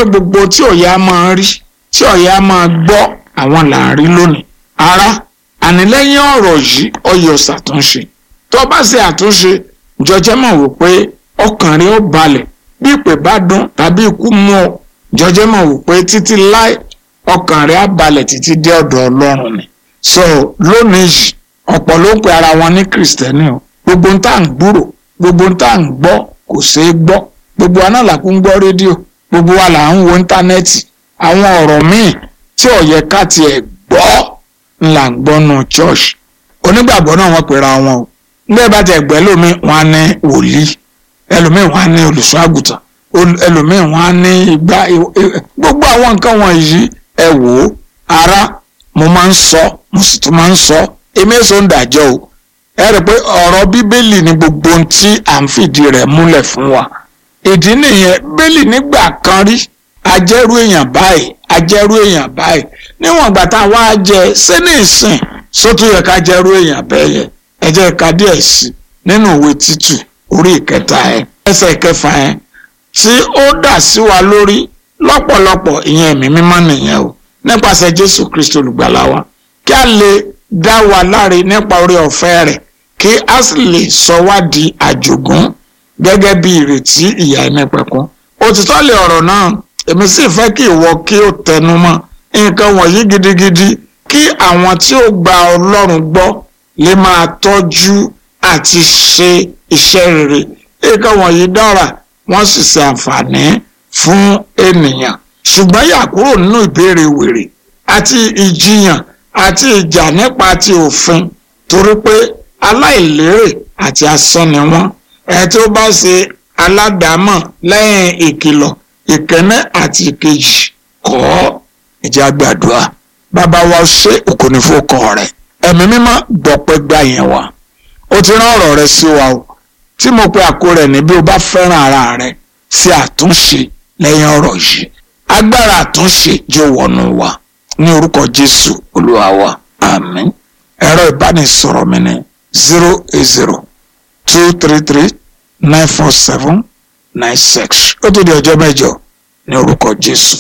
gbogbo tí ọ̀yà máa rí tí ọ̀yà máa gbọ́ àwọn là ń rí lónìí ara ànilẹ́yìn ọ̀rọ̀ yìí ọyọ̀ ṣàtúnṣe tó bá ṣe àtúnṣe jọjẹ́ mọ̀ wò pé ọkàn rẹ̀ ó balẹ̀ bí ìpè bá dún tàbí ikú mú ọ jọjẹ́ mọ̀ wò pé títí láì ọkàn rẹ̀ á balẹ̀ títí dé ọ̀dọ̀ ọlọ́run ni so lónìí yìí ọ̀pọ̀ ló ń pe ara wọn ní kìrìsìtẹ́nì o gbogbo ń tà ń gbúrò gbogbo ń tà ń gbọ́ kò ṣeé gbọ́ gbogbo wa náà là kún gbọ́ rédíò gbogbo wa là ń wo íńtánẹ́ẹ̀tì àwọn ọ̀rọ̀ míì tí ó yẹ ká tiẹ̀ gbọ́ ńlá ń gbọ́ nù church onígbàgbọ́ náà wọ́n pera wọn o nígbà bá tẹ̀ gbẹ́ lómi wọn á ní wòlíì ẹlòmíì wọn á ní olùṣọ́ àgùntàn ẹlòmíì wọn á ní igbá gbogbo àwọn nǹkan wọ̀nyí ẹ wò ó ara mo máa ń sọ mo sì tún máa ń sọ èmi èso ń dàjọ́ o ẹ rí i pé ọ̀rọ̀ bíbélì ni gbogbo ohun tí à ń fìdí rẹ̀ múlẹ̀ fún wa ìdí nìyẹn bíbélì nígbà kan rí ajẹ́rú èèyàn báyìí ajẹ́rú èèyàn báyìí níwọ̀n ìgbà tá a wá jẹ sínú ìsìn sótú yẹ ká jẹ́rú èèyàn bẹ́ẹ̀ yẹ ẹ jẹ́ ká díẹ̀ sí nínú òwe títù orí ìkẹta ẹ ẹsẹ̀ ìkẹfà ẹ tí ó dà sí wa lórí lọ́pọ̀lọpọ̀ ìyẹn ẹ̀mí mímọ́ nìyẹn o nípasẹ̀ Jésù Kristi olùgbàlà wa kí a lè dá wa láre nípa orí ọ̀fẹ́ rẹ̀ kí a sì lè sọ wá di àjogún gẹ́gẹ́ bí ìrètí ìyà ẹnìpẹ̀kún òtítọ́ lè ọ̀rọ̀ náà èmi sì fẹ́ kí ìwọ kí o tẹnu mọ́ nǹkan wọ̀nyí gidigidi kí àwọn tí ó gba Ọlọ́run gbọ́ lè máa tọ́jú àti ṣe iṣẹ́ rere nǹkan wọ̀nyí dára wọ́n sì ṣe àǹfààní fún ènìyàn ṣùgbọ́n yà kúrò nínú ìbéèrè wèrè àti ìjiyàn àti ìjà nípa ti òfin torí pé aláìlérè àti asán ni wọ́n ẹ̀ tí ó bá ṣe aládàámọ̀ lẹ́yìn ìkìlọ̀ ìkẹ́nẹ́ àti ìkejì kọ́ ìjà gbàdúrà bàbá wa ṣe òkò ní fòkàn rẹ̀ ẹ̀mí mímọ́ gbọ̀pẹ́ gbà yẹn wá ó ti rán ọ̀rọ̀ rẹ̀ sí wa o tí mo pe àkó rẹ̀ ní bí o bá fẹ́ràn ara rẹ̀ sí àtúnṣe lẹ́yìn ọ̀rọ̀ yìí agbára àtúnṣe jẹ́ wọnú wa ní orúkọ Jésù Olúwa wa àmín ẹ̀rọ ìbánisọ̀rọ̀ mi ní zero eight zero two three three nine four seven nine six ó tó di ọjọ́ mẹ́jọ ní orúkọ Jésù.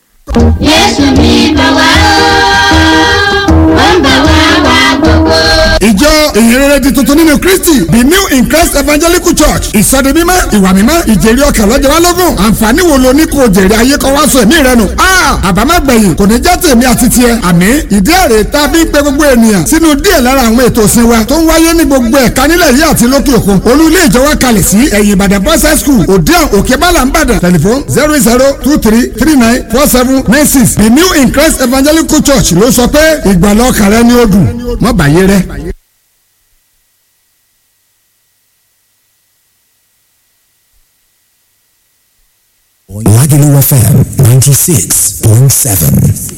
Jésù ní bá wá ó ń bá wá wá gbogbo. ìjọ ìhìnrere di tuntun nínú kristi the new in christ evangelical church ìsọdi mímọ́ ìwà mímọ́ ìjèrè ọkàn lọ́jọ́ wa lógún àǹfààní wo lo ní kò jèrè ayé kọ́ wá sọ ẹ̀mí rẹ nù. àbámẹ́gbẹ̀yìn kò ní jẹ́ tèmi àti tiẹ̀ àmì ìdí èrè tá a fi ń pe gbogbo ènìyàn sínú díẹ̀ lára àwọn ètò ìsìn wa tó ń wáyé ní gbogbo ẹ̀ka nílẹ̀ yìí àti lókè òkun olú ilé ìjọ wa kalẹ̀ sí ẹ̀yìn ìbàdàn boys high school òdiàn òkè bàlà ń bàdàn tẹlifon zero zero two three three nine four seven nine six the new in christ evangelical church ló sọ pé ìgbàlọ́ ọkàn rẹ ni ó dùn mọ́ bàyé rẹ. Lagelu FM 96.7.